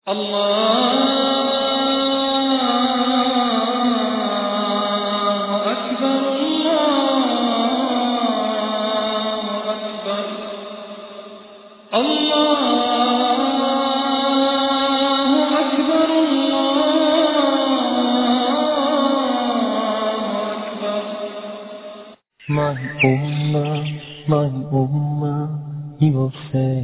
الله أكبر الله أكبر الله أكبر الله أكبر My ummah, my ummah, he will say,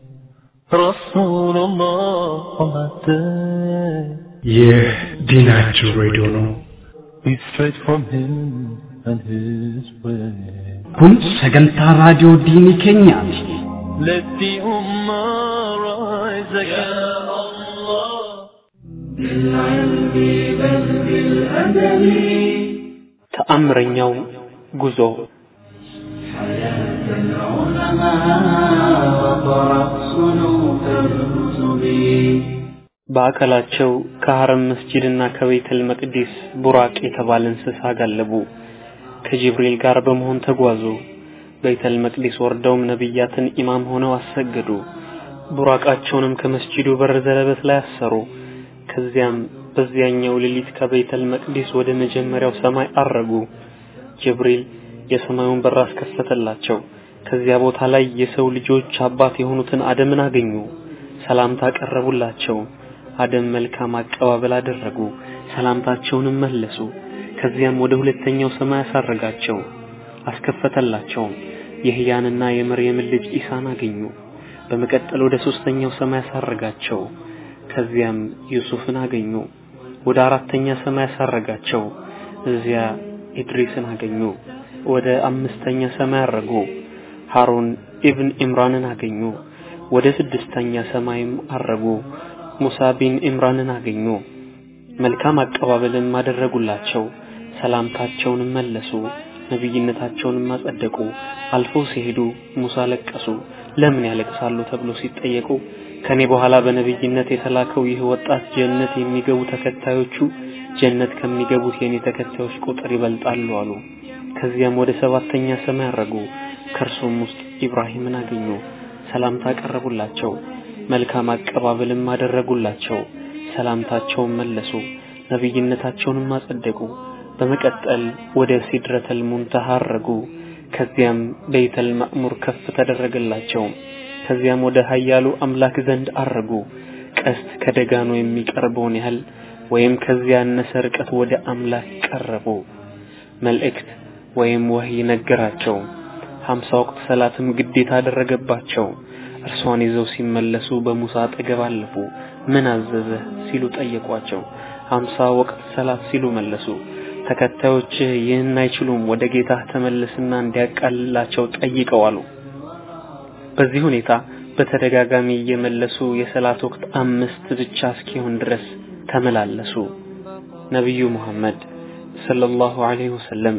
Rasulullah on that day. ይህ ዲናችሁ ሬዲዮ ነው። We straight from him and his way. kun sagantaa raadiyoo diinii keenyaati Let the ummah rise again. Ya Allah. ተአምረኛው ጉዞ በአካላቸው ከሐረም መስጂድና ከቤተል መቅዲስ ቡራቅ የተባለ እንስሳ ጋለቡ። ከጅብሪል ጋር በመሆን ተጓዙ። ቤተል መቅዲስ ወርደውም ነቢያትን ኢማም ሆነው አሰገዱ። ቡራቃቸውንም ከመስጂዱ በር ዘለበት ላይ አሰሩ። ከዚያም በዚያኛው ሌሊት ከቤተል መቅዲስ ወደ መጀመሪያው ሰማይ አረጉ። ጅብሪል የሰማዩን በር አስከፈተላቸው። ከዚያ ቦታ ላይ የሰው ልጆች አባት የሆኑትን አደምን አገኙ። ሰላምታ ቀረቡላቸው። አደም መልካም አቀባበል አደረጉ። ሰላምታቸውንም መለሱ። ከዚያም ወደ ሁለተኛው ሰማይ አሳረጋቸው፣ አስከፈተላቸውም። የህያንና የመርየምን ልጅ ኢሳን አገኙ። በመቀጠል ወደ ሶስተኛው ሰማይ አሳረጋቸው። ከዚያም ዩሱፍን አገኙ። ወደ አራተኛ ሰማይ አሳረጋቸው። እዚያ ኢድሪስን አገኙ። ወደ አምስተኛ ሰማይ አረጉ። ሃሩን ኢብን ኢምራንን አገኙ። ወደ ስድስተኛ ሰማይም አረጉ። ሙሳ ቢን ኢምራንን አገኙ። መልካም አቀባበልም አደረጉላቸው። ሰላምታቸውንም መለሱ። ነቢይነታቸውንም አጸደቁ። አልፈው ሲሄዱ ሙሳ ለቀሱ። ለምን ያለቅሳሉ ተብሎ ሲጠየቁ ከኔ በኋላ በነቢይነት የተላከው ይህ ወጣት ጀነት የሚገቡ ተከታዮቹ ጀነት ከሚገቡት የኔ ተከታዮች ቁጥር ይበልጣሉ አሉ። ከዚያም ወደ ሰባተኛ ሰማይ አረጉ። ከእርሱም ውስጥ ኢብራሂምን አገኙ። ሰላምታ ቀረቡላቸው። መልካም አቀባበልም አደረጉላቸው። ሰላምታቸውን መለሱ። ነቢይነታቸውንም አጸደቁ። በመቀጠል ወደ ሲድረተል ሙንተሃ አረጉ። ከዚያም ቤተል ማእሙር ከፍ ተደረገላቸው። ከዚያም ወደ ኃያሉ አምላክ ዘንድ አረጉ። ቀስት ከደጋኖ የሚቀርበውን ያህል ወይም ከዚያ ያነሰ ርቀት ወደ አምላክ ቀረቡ። መልእክት ወይም ወህይ ነገራቸው። ሀምሳ ወቅት ሰላትም ግዴታ አደረገባቸው። እርሷን ይዘው ሲመለሱ በሙሳ አጠገብ አለፉ። ምን አዘዘህ ሲሉ ጠየቋቸው። ሀምሳ ወቅት ሰላት ሲሉ መለሱ። ተከታዮችህ ይህን አይችሉም፣ ወደ ጌታህ ተመለስና እንዲያቃልላቸው ጠይቀው አሉ። በዚህ ሁኔታ በተደጋጋሚ እየመለሱ የሰላት ወቅት አምስት ብቻ እስኪሆን ድረስ ተመላለሱ። ነቢዩ ሙሐመድ ሰለላሁ ዐለይሂ ወሰለም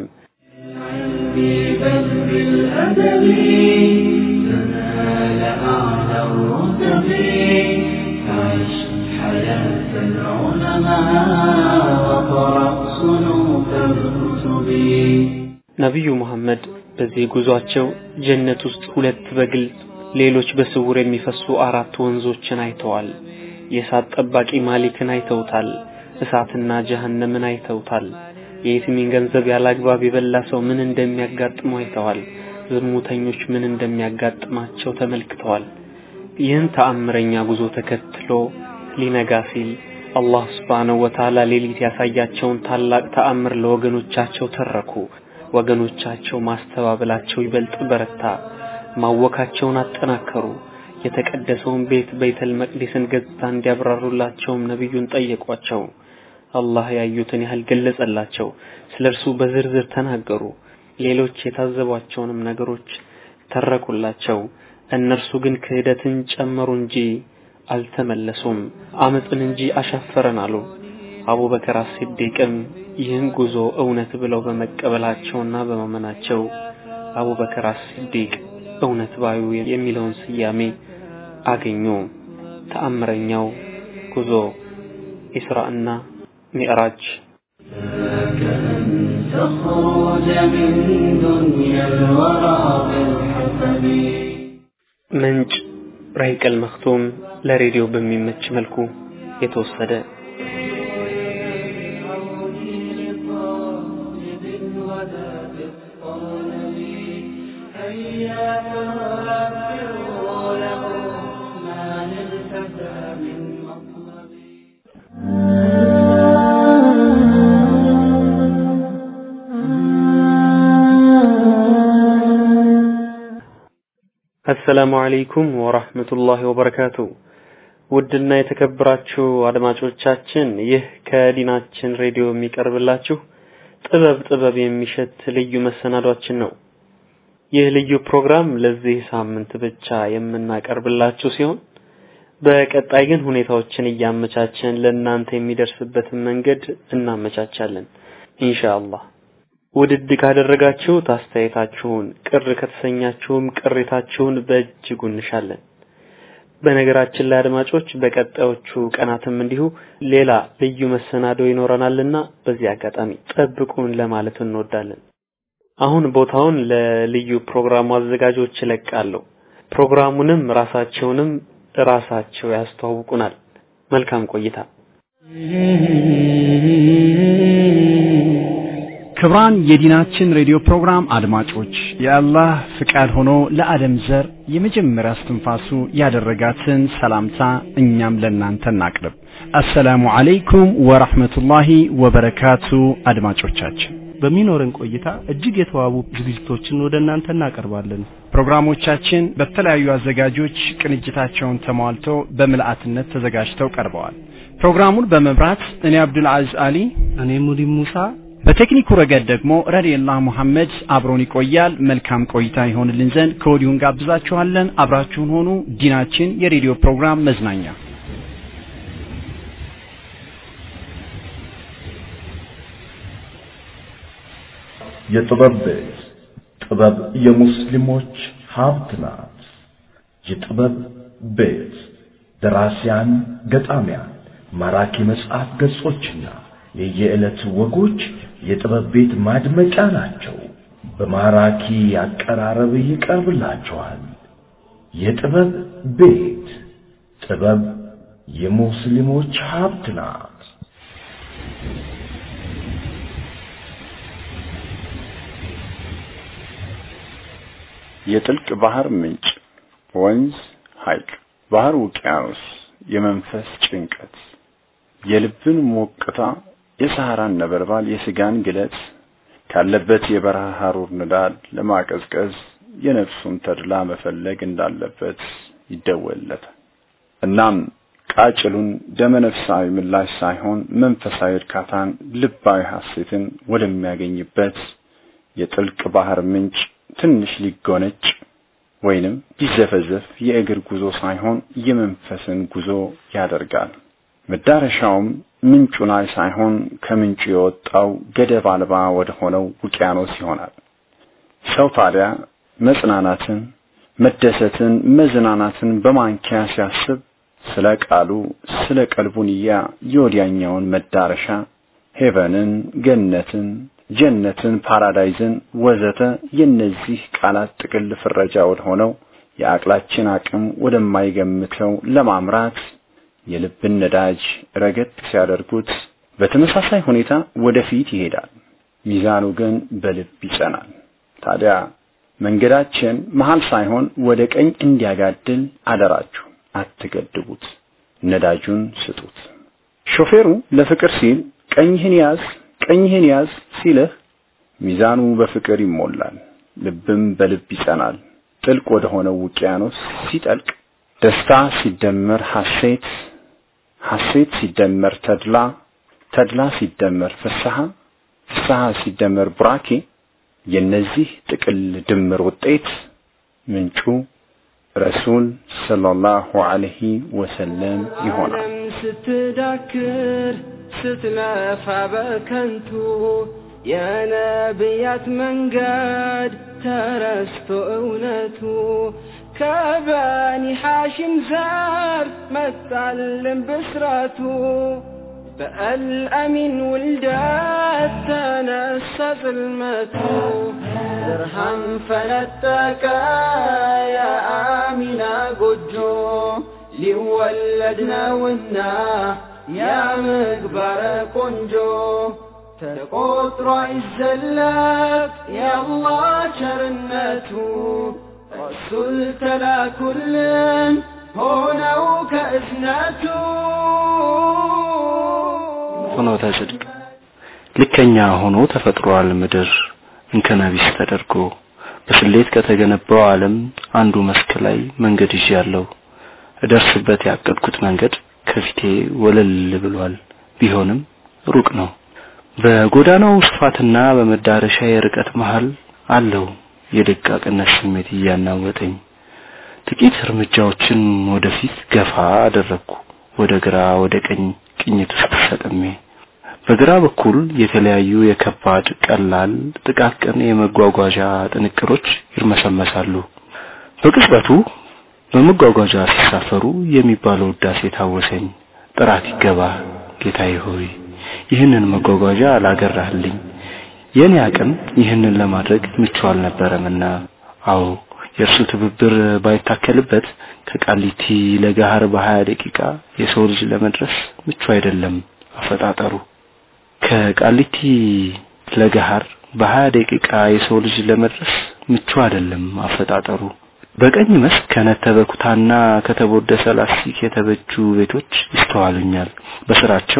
ነቢዩ ሙሐመድ በዚህ ጉዟቸው ጀነት ውስጥ ሁለት በግልጽ ሌሎች በስውር የሚፈሱ አራት ወንዞችን አይተዋል። የእሳት ጠባቂ ማሊክን አይተውታል። እሳትና ጀሃነምን አይተውታል። የየቲምን ገንዘብ ያላግባብ የበላ ሰው ምን እንደሚያጋጥመው አይተዋል። ዝሙተኞች ምን እንደሚያጋጥማቸው ተመልክተዋል። ይህን ተአምረኛ ጉዞ ተከትሎ ሊነጋ ሲል አላህ ስብሓነሁ ወተዓላ ሌሊት ያሳያቸውን ታላቅ ተአምር ለወገኖቻቸው ተረኩ። ወገኖቻቸው ማስተባበላቸው ይበልጥ በረታ። ማወካቸውን አጠናከሩ። የተቀደሰውን ቤት ቤተል መቅዲስን ገጽታ እንዲያብራሩላቸውም ነቢዩን ጠየቋቸው። አላህ ያዩትን ያህል ገለጸላቸው። ስለ እርሱ በዝርዝር ተናገሩ። ሌሎች የታዘቧቸውንም ነገሮች ተረኩላቸው። እነርሱ ግን ክህደትን ጨመሩ እንጂ አልተመለሱም፣ አመፅን እንጂ አሻፈረን አሉ። አቡበከር አስሲዲቅም ይህን ጉዞ እውነት ብለው በመቀበላቸውና በማመናቸው አቡበከር አስሲዲቅ እውነት ባዩ የሚለውን ስያሜ አገኙ። ተአምረኛው ጉዞ ኢስራእና ሚዕራጅ تخرج من دنيا الورى بالحسب ምንጭ ራይቀል መክቱም ለሬዲዮ በሚመች መልኩ የተወሰደ አሰላሙ አለይኩም ወራህመቱላሂ ወበረካቱ። ውድና የተከበራችሁ አድማጮቻችን ይህ ከዲናችን ሬዲዮ የሚቀርብላችሁ ጥበብ ጥበብ የሚሸት ልዩ መሰናዷችን ነው። ይህ ልዩ ፕሮግራም ለዚህ ሳምንት ብቻ የምናቀርብላችሁ ሲሆን በቀጣይ ግን ሁኔታዎችን እያመቻቸን ለእናንተ የሚደርስበትን መንገድ እናመቻቻለን ኢንሻአላህ። ውድድ ካደረጋችሁት አስተያየታችሁን፣ ቅር ከተሰኛችሁም ቅሬታችሁን በእጅጉ እንሻለን። በነገራችን ላይ አድማጮች በቀጣዮቹ ቀናትም እንዲሁ ሌላ ልዩ መሰናዶ ይኖረናልና በዚህ አጋጣሚ ጠብቁን ለማለት እንወዳለን። አሁን ቦታውን ለልዩ ፕሮግራሙ አዘጋጆች እለቃለሁ። ፕሮግራሙንም ራሳቸውንም ራሳቸው ያስተዋውቁናል። መልካም ቆይታ። ክብራን የዲናችን ሬዲዮ ፕሮግራም አድማጮች የአላህ ፍቃድ ሆኖ ለዓለም ዘር የመጀመሪያ እስትንፋሱ ያደረጋትን ሰላምታ እኛም ለእናንተ እናቅርብ። አሰላሙ አለይኩም ወራህመቱላሂ ወበረካቱ አድማጮቻችን በሚኖረን ቆይታ እጅግ የተዋቡ ዝግጅቶችን ወደ እናንተ እናቀርባለን። ፕሮግራሞቻችን በተለያዩ አዘጋጆች ቅንጅታቸውን ተሟልተው በምልአትነት ተዘጋጅተው ቀርበዋል። ፕሮግራሙን በመምራት እኔ አብዱል አዚዝ አሊ፣ እኔ ሙዲን ሙሳ በቴክኒኩ ረገድ ደግሞ ረዲየላህ ሙሐመድ አብሮን ይቆያል። መልካም ቆይታ ይሆንልን ዘንድ ከወዲሁ እንጋብዛችኋለን። አብራችሁን ሆኑ። ዲናችን የሬዲዮ ፕሮግራም መዝናኛ የጥበብ ቤት ጥበብ የሙስሊሞች ሀብት ናት። የጥበብ ቤት ደራሲያን፣ ገጣሚያን፣ ማራኪ መጽሐፍ ገጾችና የየዕለት ወጎች የጥበብ ቤት ማድመቂያ ናቸው። በማራኪ አቀራረብ ይቀርብላቸዋል። የጥበብ ቤት ጥበብ የሙስሊሞች ሀብት ናት። የጥልቅ ባህር ምንጭ፣ ወንዝ፣ ሐይቅ፣ ባህር፣ ውቅያኖስ፣ የመንፈስ ጭንቀት፣ የልብን ሞቅታ፣ የሰሐራን ነበልባል፣ የስጋን ግለት ካለበት የበረሃ ሐሩር ንዳድ ለማቀዝቀዝ የነፍሱን ተድላ መፈለግ እንዳለበት ይደወልለታል። እናም ቃጭሉን ደመነፍሳዊ ምላሽ ሳይሆን መንፈሳዊ እርካታን፣ ልባዊ ሐሴትን ወደሚያገኝበት የጥልቅ ባህር ምንጭ ትንሽ ሊጎነጭ ወይንም ቢዘፈዘፍ የእግር ጉዞ ሳይሆን የመንፈስን ጉዞ ያደርጋል። መዳረሻውም ምንጩ ላይ ሳይሆን ከምንጩ የወጣው ገደብ አልባ ወደ ሆነው ውቅያኖስ ይሆናል። ሰው ታዲያ መጽናናትን፣ መደሰትን፣ መዝናናትን በማንኪያ ሲያስብ ስለ ቃሉ ስለ ቀልቡንያ የወዲያኛውን መዳረሻ ሄቨንን፣ ገነትን፣ ጀነትን፣ ፓራዳይዝን ወዘተ የነዚህ ቃላት ጥቅል ፍረጃ ወደ ሆነው የአቅላችን አቅም ወደማይገምተው ለማምራት የልብን ነዳጅ ረገጥ ሲያደርጉት በተመሳሳይ ሁኔታ ወደፊት ይሄዳል። ሚዛኑ ግን በልብ ይጸናል። ታዲያ መንገዳችን መሃል ሳይሆን ወደ ቀኝ እንዲያጋድል አደራችሁ አትገድቡት፣ ነዳጁን ስጡት። ሾፌሩ ለፍቅር ሲል ቀኝህን ያዝ ቀኝህን ያዝ ሲልህ ሚዛኑ በፍቅር ይሞላል፣ ልብም በልብ ይጸናል። ጥልቅ ወደ ሆነው ውቅያኖስ ሲጠልቅ ደስታ ሲደመር ሐሴት ሐሴት ሲደመር ተድላ ተድላ ሲደመር ፍስሐ ፍስሐ ሲደመር ቡራኬ የነዚህ ጥቅል ድምር ውጤት ምንጩ ረሱል ሰለላሁ ዐለይሂ ወሰለም ይሆናል። ስትዳክር ስትለፋ በከንቱ የነቢያት መንገድ ተረስቶ እውነቱ ከበኒ ሐሽም ዘር መጣልን ብስራቱ በአልአሚን ውልደት ተነሳ ጽልመቱ ብርሃን ፈነጠቀ የአሚና ጎጆ ሊወለድ ነውና ያ ምግባረ ቆንጆ ተቆጥሮ አይዘለቅ የአላህ ቸርነቱ ረሱል ተላኩልን ሆነው ከእዝነቱ ፍኖተ ጽድቅ ልከኛ ሆኖ ተፈጥሯል ምድር እንከነቢስ ተደርጎ በስሌት ከተገነባው ዓለም አንዱ መስክ ላይ መንገድ ይዣለሁ። እደርስበት ያቀድኩት መንገድ ከፊቴ ወለል ብሏል። ቢሆንም ሩቅ ነው። በጎዳናው ስፋትና በመዳረሻ የርቀት መሃል አለው የደቃቅነት ስሜት እያናወጠኝ። ጥቂት እርምጃዎችን ወደፊት ገፋ አደረግኩ። ወደ ግራ ወደ ቀኝ ቅኝት ውስጥ ሰጥሜ በግራ በኩል የተለያዩ የከባድ ቀላል ጥቃቅን የመጓጓዣ ጥንቅሮች ይርመሰመሳሉ። በቅጽበቱ በመጓጓዣ ሲሳፈሩ የሚባለው ውዳሴ ታወሰኝ። ጥራት ይገባ ጌታዬ ሆይ ይህንን መጓጓዣ አላገራህልኝ። የኔ አቅም ይህንን ለማድረግ ምቹ አልነበረምና፣ አዎ የእርሱ ትብብር ባይታከልበት ከቃሊቲ ለጋህር በሀያ ደቂቃ የሰው ልጅ ለመድረስ ምቹ አይደለም አፈጣጠሩ። ከቃሊቲ ለጋህር በሀያ ደቂቃ የሰው ልጅ ለመድረስ ምቹ አይደለም አፈጣጠሩ። በቀኝ መስክ ከነተበ ኩታና ከተቦደሰ ላስቲክ የተበጁ ቤቶች ይስተዋሉኛል። በስራቸው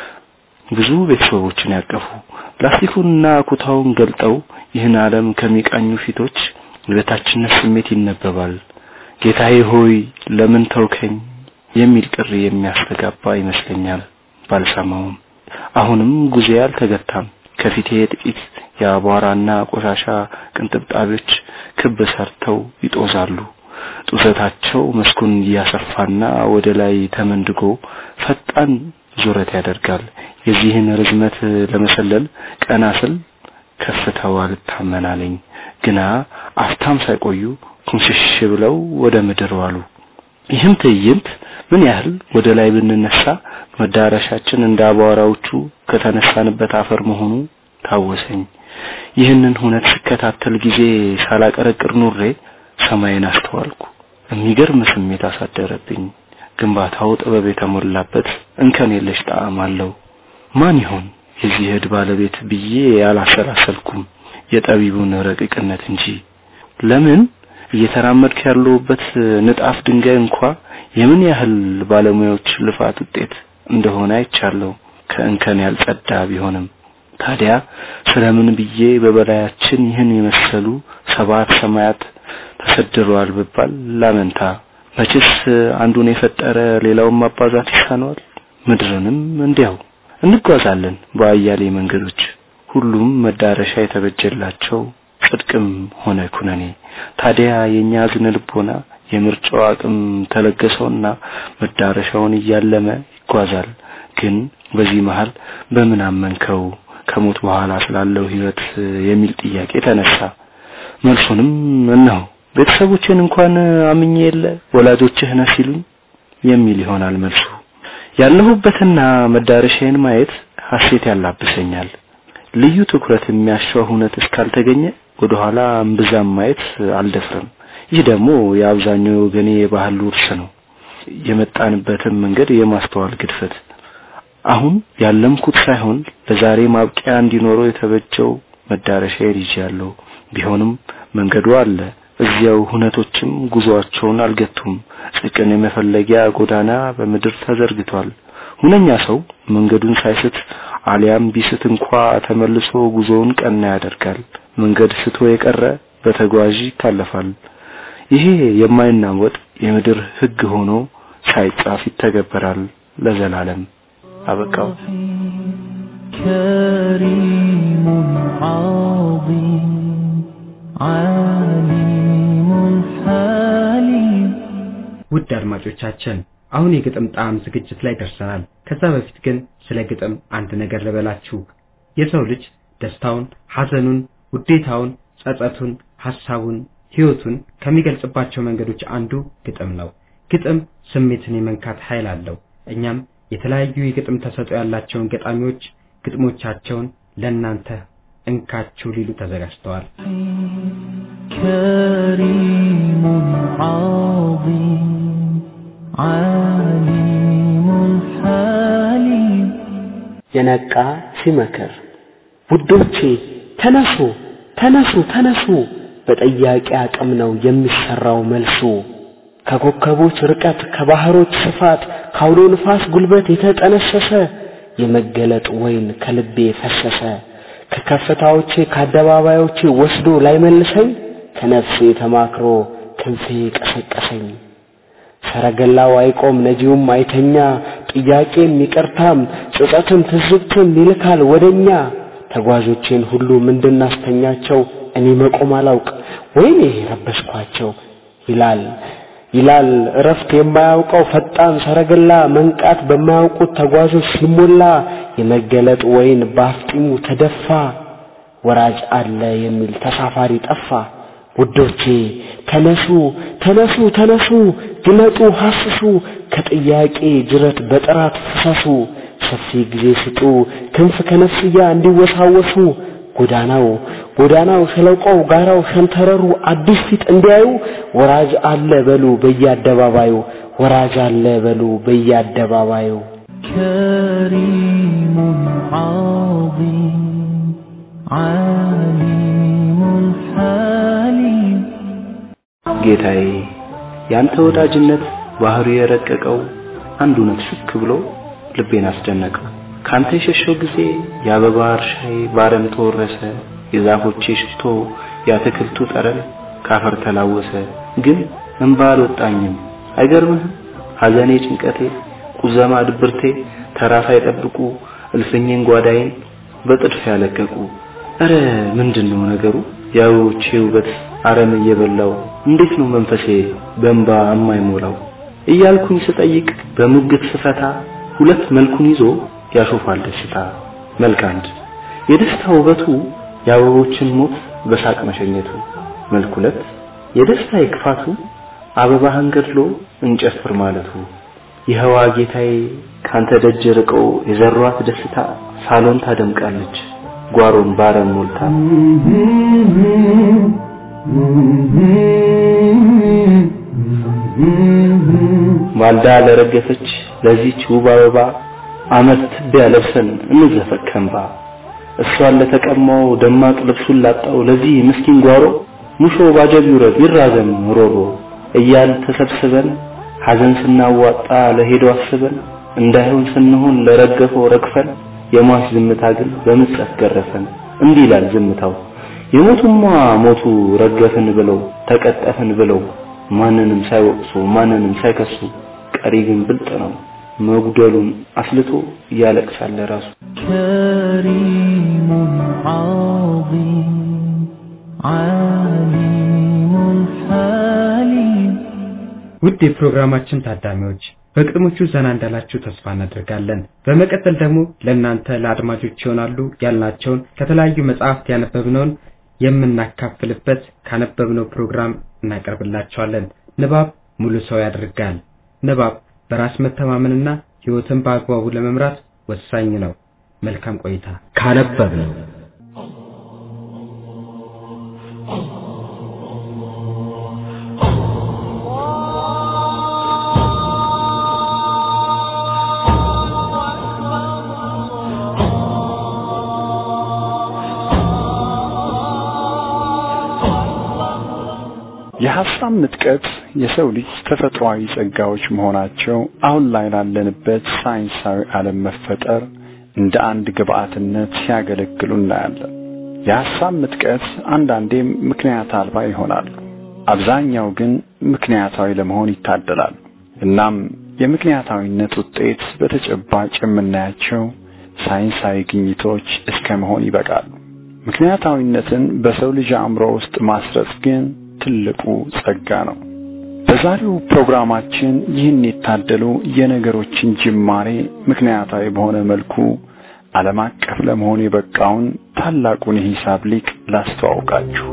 ብዙ ቤተሰቦችን ያቀፉ ላስቲኩንና ኩታውን ገልጠው ይህን ዓለም ከሚቃኙ ፊቶች የበታችነት ስሜት ይነበባል። ጌታዬ ሆይ ለምን ተውከኝ የሚል ጥሪ የሚያስተጋባ ይመስለኛል። ባልሰማውም አሁንም ጉዜ አልተገታም። ከፊቴ ጥቂት የአቧራና ቆሻሻ ቅንጥብጣቢዎች ክብ ሰርተው ይጦዛሉ። ጡዘታቸው መስኩን እያሰፋና ወደ ላይ ተመንድጎ ፈጣን ዙረት ያደርጋል። የዚህን ርዝመት ለመሰለል ቀና ስል ከፍታው አልታመናለኝ። ግና አፍታም ሳይቆዩ ኩምሽሽ ብለው ወደ ምድር ዋሉ። ይህም ትዕይንት ምን ያህል ወደ ላይ ብንነሳ መዳረሻችን እንደ አቧራዎቹ ከተነሳንበት አፈር መሆኑ ታወሰኝ። ይህንን ሁነት ስከታተል ጊዜ ሳላቀረቅር ኑሬ ሰማይን አስተዋልኩ። የሚገርም ስሜት አሳደረብኝ። ግንባታው ጥበብ የተሞላበት እንከን የለሽ ጣዕም አለው። ማን ይሆን የዚህ ዕድ ባለቤት ብዬ አላሰላሰልኩም፣ የጠቢቡን ረቂቅነት እንጂ። ለምን እየተራመድክ ያለሁበት ንጣፍ ድንጋይ እንኳ የምን ያህል ባለሙያዎች ልፋት ውጤት እንደሆነ አይቻለሁ፣ ከእንከን ያልጸዳ ቢሆንም። ታዲያ ስለምን ብዬ በበላያችን ይህን የመሰሉ ሰባት ሰማያት ተሰድረዋል ብባል ላመንታ። መቼስ አንዱን የፈጠረ ሌላውን ማባዛት ይሳነዋል። ምድርንም እንዲያው እንጓዛለን በአያሌ መንገዶች፣ ሁሉም መዳረሻ የተበጀላቸው ጽድቅም ሆነ ኩነኔ። ታዲያ የኛ ዝነ ልቦና የምርጫው አቅም ተለገሰውና መዳረሻውን እያለመ ይጓዛል። ግን በዚህ መሃል በምን አመንከው ከሞት በኋላ ስላለው ህይወት የሚል ጥያቄ ተነሳ። መልሱንም እነሆ ቤተሰቦችን እንኳን አምኜ የለ ወላጆችህ ነህ ሲሉኝ የሚል ይሆናል መልሱ። ያለሁበትና መዳረሻዬን ማየት ሐሴት ያላብሰኛል። ልዩ ትኩረት የሚያሻው ሁነት እስካልተገኘ ወደኋላ እምብዛም ማየት አልደፍርም። ይህ ደግሞ የአብዛኛው ወገኔ የባህል ውርስ ነው። የመጣንበትን መንገድ የማስተዋል ግድፈት አሁን ያለምኩት ሳይሆን ለዛሬ ማብቂያ እንዲኖረው የተበጀው መዳረሻዬን ይዣለሁ። ቢሆንም መንገዱ አለ። እዚያው ሁነቶችም ጉዞአቸውን አልገቱም። ጽድቅን የመፈለጊያ ጎዳና በምድር ተዘርግቷል። ሁነኛ ሰው መንገዱን ሳይስት አሊያም ቢስት እንኳ ተመልሶ ጉዞውን ቀና ያደርጋል። መንገድ ስቶ የቀረ በተጓዥ ይታለፋል። ይሄ የማይናወጥ የምድር ሕግ ሆኖ ሳይጻፍ ይተገበራል ለዘላለም። አበቃው። كريم عظيم عليم حليم ውድ አድማጮቻችን አሁን የግጥም ጣዕም ዝግጅት ላይ ደርሰናል። ከዛ በፊት ግን ስለ ግጥም አንድ ነገር ልበላችሁ። የሰው ልጅ ደስታውን፣ ሐዘኑን፣ ውዴታውን፣ ጸጸቱን፣ ሐሳቡን፣ ህይወቱን ከሚገልጽባቸው መንገዶች አንዱ ግጥም ነው። ግጥም ስሜትን የመንካት ኃይል አለው። እኛም የተለያዩ የግጥም ተሰጥኦ ያላቸውን ገጣሚዎች ግጥሞቻቸውን ለእናንተ እንካችሁ ሊሉ ተዘጋጅተዋል። كريم عظيم عليم حليم የነቃ ሲመክር ውዶቼ ተነሱ ተነሱ ተነሱ በጠያቂ አቅም ነው የሚሰራው መልሱ ከኮከቦች ርቀት ከባህሮች ስፋት ካውሎ ንፋስ ጉልበት የተጠነሰሰ የመገለጥ ወይን ከልቤ ፈሰሰ ከከፍታዎቼ ከአደባባዮቼ ወስዶ ላይመልሰኝ ከነፍሴ ተማክሮ ክንፌ ቀሰቀሰኝ ሰረገላው አይቆም ነጂውም አይተኛ ጥያቄም ይቅርታም ጸጸትም ትዝብትም ይልካል ወደኛ ተጓዦቼን ሁሉ ምንድናስተኛቸው እኔ መቆም አላውቅ ወይኔ ረበሽኳቸው ይላል ይላል እረፍት የማያውቀው ፈጣን ሰረገላ መንቃት በማያውቁት ተጓዦች ሲሞላ የመገለጥ ወይን በአፍጢሙ ተደፋ ወራጅ አለ የሚል ተሳፋሪ ጠፋ ውዶቼ ተነሱ ተነሱ ተነሱ ግለጡ ሐስሱ ከጥያቄ ጅረት በጥራት ፍሰሱ ሰፊ ጊዜ ስጡ ክንፍ ከነፍስያ እንዲወሳወሱ ጎዳናው ጎዳናው ሸለቆው ጋራው ሸንተረሩ አዲስ ፊት እንዲያዩ ወራጅ አለ በሉ በየአደባባዩ ወራጅ አለ በሉ በየአደባባዩ كريم عظيم عليم حليم ጌታዬ ያንተ ወዳጅነት ባህሪው የረቀቀው አንድ እውነት ሹክ ብሎ ልቤን አስደነቀው። ካንተ የሸሸው ጊዜ የአበባ እርሻዬ ባረም ተወረሰ፣ የዛፎቼ ሽቶ የአትክልቱ ጠረን ካፈር ተላወሰ። ግን እንባ አልወጣኝም። አይገርምህም? ሐዘኔ፣ ጭንቀቴ፣ ቁዘማ፣ ድብርቴ ተራ ሳይጠብቁ እልፍኜን ጓዳዬን በጥድፍ ያለቀቁ። እረ ምንድነው ነገሩ? የአበቦቼ ውበት አረም እየበላው እንዴት ነው መንፈሴ በእንባ የማይሞላው እያልኩኝ ስጠይቅ በሙግት ስፈታ ሁለት መልኩን ይዞ ያሾፋል ደስታ። መልክ አንድ የደስታ ውበቱ የአበቦችን ሞት በሳቅ መሸኘቱ። መልክ ሁለት የደስታ የክፋቱ አበባህን ገድሎ እንጨፍር ማለቱ። ይኸዋ ጌታዬ ካንተ ደጅ ርቀው የዘሯት ደስታ ሳሎን ታደምቃለች ጓሮን ባረም ሞልታ። ማልዳ ለረገፈች ለዚች ውብ አበባ አመት ትቢያ ለብሰን እንዘፈቅ ከእንባ። እሷን ለተቀማው ደማቅ ልብሱን ላጣው ለዚህ ምስኪን ጓሮ ሙሾ ባጀብ ይውረድ ይራዘም ሮሮ እያል ተሰብስበን ሐዘን ስናዋጣ ለሄደው አስበን እንዳይሆን ስንሆን ለረገፈው ረግፈን የሟች ዝምታ ግን በምጸት ገረፈን። እንዲህ ይላል ዝምታው የሞቱማ ሞቱ ረገፍን ብለው ተቀጠፍን ብለው ማንንም ሳይወቅሱ ማንንም ሳይከሱ ቀሪ ግን ብልጥ ነው መጉደሉን አስልቶ እያለቅሳል ራሱ كريم عظيم عليم حليم ውድ የፕሮግራማችን ታዳሚዎች በቅድሞቹ ዘና እንዳላችሁ ተስፋ እናደርጋለን። በመቀጠል ደግሞ ለእናንተ ለአድማጮች ይሆናሉ ያልናቸውን ከተለያዩ መጽሐፍት ያነበብነውን የምናካፍልበት ካነበብነው ፕሮግራም እናቀርብላችኋለን። ንባብ ሙሉ ሰው ያደርጋል። ንባብ በራስ መተማመንና ሕይወትን በአግባቡ ለመምራት ወሳኝ ነው። መልካም ቆይታ። ካነበብነው የሐሳብ ምጥቀት የሰው ልጅ ተፈጥሯዊ ጸጋዎች መሆናቸው አሁን ላይ ላለንበት ሳይንሳዊ ዓለም መፈጠር እንደ አንድ ግብአትነት ሲያገለግሉ እናያለን። የሐሳብ ምጥቀት አንዳንዴም ምክንያት አልባ ይሆናሉ። አብዛኛው ግን ምክንያታዊ ለመሆን ይታደላሉ። እናም የምክንያታዊነት ውጤት በተጨባጭ የምናያቸው ሳይንሳዊ ግኝቶች እስከ መሆን ይበቃሉ። ምክንያታዊነትን በሰው ልጅ አእምሮ ውስጥ ማስረጽ ግን ትልቁ ጸጋ ነው። በዛሬው ፕሮግራማችን ይህን የታደሉ የነገሮችን ጅማሬ ምክንያታዊ በሆነ መልኩ ዓለም አቀፍ ለመሆን የበቃውን ታላቁን የሂሳብ ሊቅ ላስተዋውቃችሁ።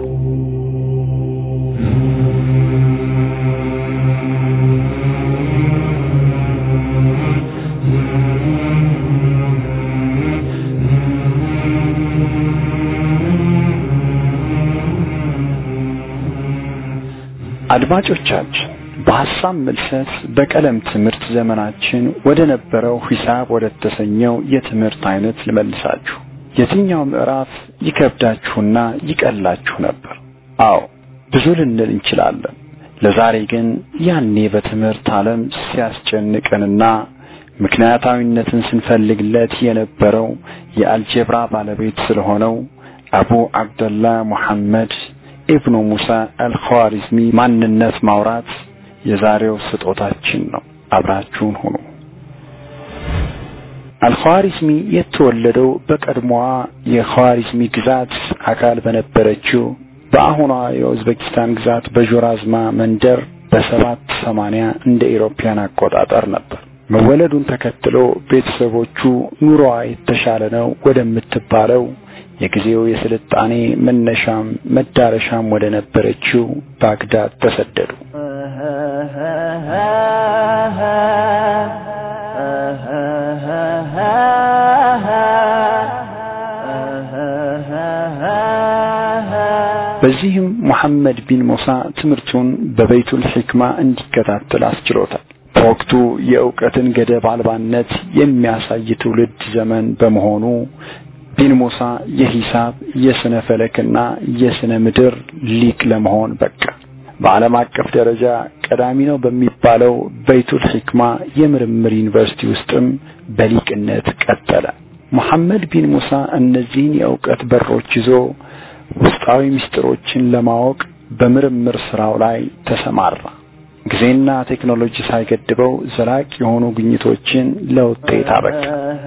አድማጮቻችን በሐሳብ ምልሰት በቀለም ትምህርት ዘመናችን ወደ ነበረው ሂሳብ ወደ ተሰኘው የትምህርት አይነት ልመልሳችሁ። የትኛው ምዕራፍ ይከብዳችሁና ይቀላችሁ ነበር? አዎ ብዙ ልንል እንችላለን። ለዛሬ ግን ያኔ በትምህርት ዓለም ሲያስጨንቀንና ምክንያታዊነትን ስንፈልግለት የነበረው የአልጀብራ ባለቤት ስለሆነው አቡ አብደላ ሙሐመድ ኢብኑ ሙሳ አልኸዋሪዝሚ ማንነት ማውራት የዛሬው ስጦታችን ነው። አብራችሁን ሁኑ። አልኸዋሪዝሚ የተወለደው በቀድሞዋ የኸዋሪዝሚ ግዛት አካል በነበረችው በአሁኗ የኡዝቤኪስታን ግዛት በዦራዝማ መንደር በሰባት ሰማንያ እንደ ኢሮፓያን አቆጣጠር ነበር። መወለዱን ተከትሎ ቤተሰቦቹ ኑሮዋ የተሻለ ነው ወደምትባለው የጊዜው የስልጣኔ መነሻም መዳረሻም ወደ ነበረችው ባግዳድ ተሰደዱ። በዚህም ሙሐመድ ቢን ሙሳ ትምህርቱን በበይቱል ሕክማ እንዲከታተል አስችሎታል። በወቅቱ የእውቀትን ገደብ አልባነት የሚያሳይ ትውልድ ዘመን በመሆኑ ቢን ሙሳ የሂሳብ የስነ ፈለክና የስነ ምድር ሊቅ ለመሆን በቃ። በዓለም አቀፍ ደረጃ ቀዳሚ ነው በሚባለው በይቱል ሕክማ የምርምር ዩኒቨርሲቲ ውስጥም በሊቅነት ቀጠለ። ሙሐመድ ቢን ሙሳ እነዚህን የእውቀት በሮች ይዞ ውስጣዊ ምስጢሮችን ለማወቅ በምርምር ስራው ላይ ተሰማራ። ጊዜና ቴክኖሎጂ ሳይገድበው ዘላቂ የሆኑ ግኝቶችን ለውጤት አበቃ።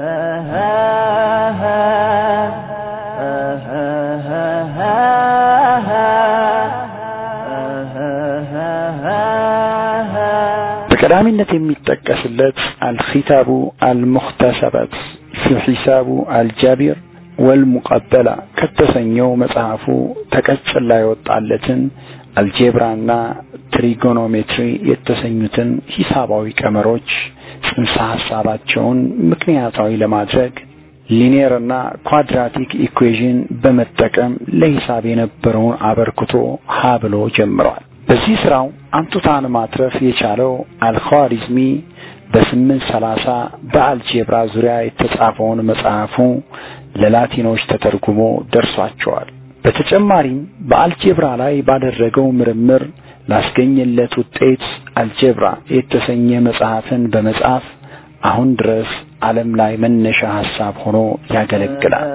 በቀዳሚነት የሚጠቀስለት አልኺታቡ አልሙኽተሰበት ፊ ሒሳቡ አልጃቢር ወልሙቀበላ ከተሰኘው መጽሐፉ ተቀጽላ የወጣለትን አልጄብራና ትሪጎኖሜትሪ የተሰኙትን ሂሳባዊ ቀመሮች ጽንሰ ሐሳባቸውን ምክንያታዊ ለማድረግ ሊኒየርና ኳድራቲክ ኢኩዌዥን በመጠቀም ለሂሳብ የነበረውን አበርክቶ ሀ ብሎ ጀምሯል። በዚህ ስራው አንቱታን ማትረፍ የቻለው አልኻሪዝሚ በስምንት ሰላሳ በአልጄብራ ዙሪያ የተጻፈውን መጽሐፉ ለላቲኖች ተተርጉሞ ደርሷቸዋል። በተጨማሪም በአልጄብራ ላይ ባደረገው ምርምር ላስገኘለት ውጤት አልጀብራ የተሰኘ መጽሐፍን በመጻፍ አሁን ድረስ ዓለም ላይ መነሻ ሐሳብ ሆኖ ያገለግላል።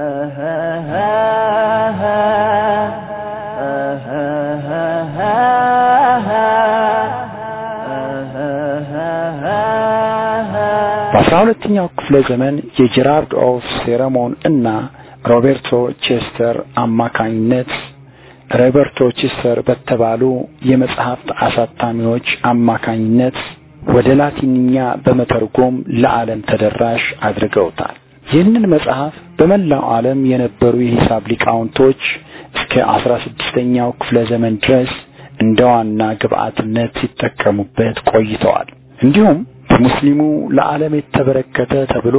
በአስራ ሁለተኛው ክፍለ ዘመን የጄራርድ ኦፍ ሴረሞን እና ሮቤርቶ ቼስተር አማካኝነት ሮበርቶ ቼስተር በተባሉ የመጽሐፍት አሳታሚዎች አማካኝነት ወደ ላቲንኛ በመተርጎም ለዓለም ተደራሽ አድርገውታል። ይህንን መጽሐፍ በመላው ዓለም የነበሩ የሂሳብ ሊቃውንቶች እስከ አስራ ስድስተኛው ክፍለ ዘመን ድረስ እንደ ዋና ግብአትነት ሲጠቀሙበት ቆይተዋል። እንዲሁም በሙስሊሙ ለዓለም የተበረከተ ተብሎ